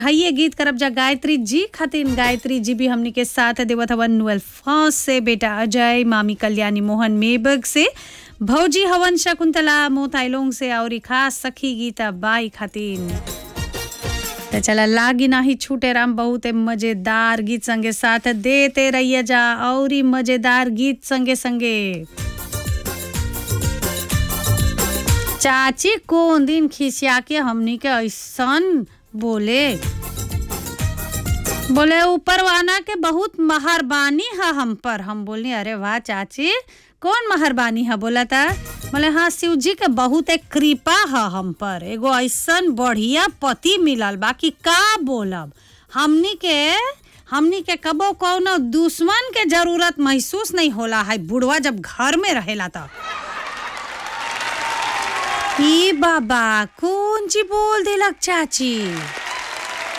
हइये गीत करब जा गायत्री जी खातिर गायत्री जी भी हमनी के साथ देवत हवन नुअल फौज से बेटा अजय मामी कल्याणी मोहन मेबग से भौजी हवन शकुंतला मोताइलोंग से और खास सखी गीता बाई खातिर तो चला लागी नाही छूटे राम बहुत मजेदार गीत संगे साथ देते रहिए जा और ही मजेदार गीत संगे संगे चाची कौन दिन खिसिया के हमनी के ऐसन बोले बोले ऊपर वाला के बहुत मेहरबानी है हम पर हम बोलनी अरे वाह चाची कौन मेहरबानी है बोला था बोले हाँ शिव जी के बहुत एक कृपा है हम पर एगो ऐसन बढ़िया पति मिलल बाकी का बोलब हमनी के हमनी के कबो कौनो दुश्मन के जरूरत महसूस नहीं होला है बुढ़वा जब घर में रहेला तो ई बाबा कौन ची बोल दिलक चाची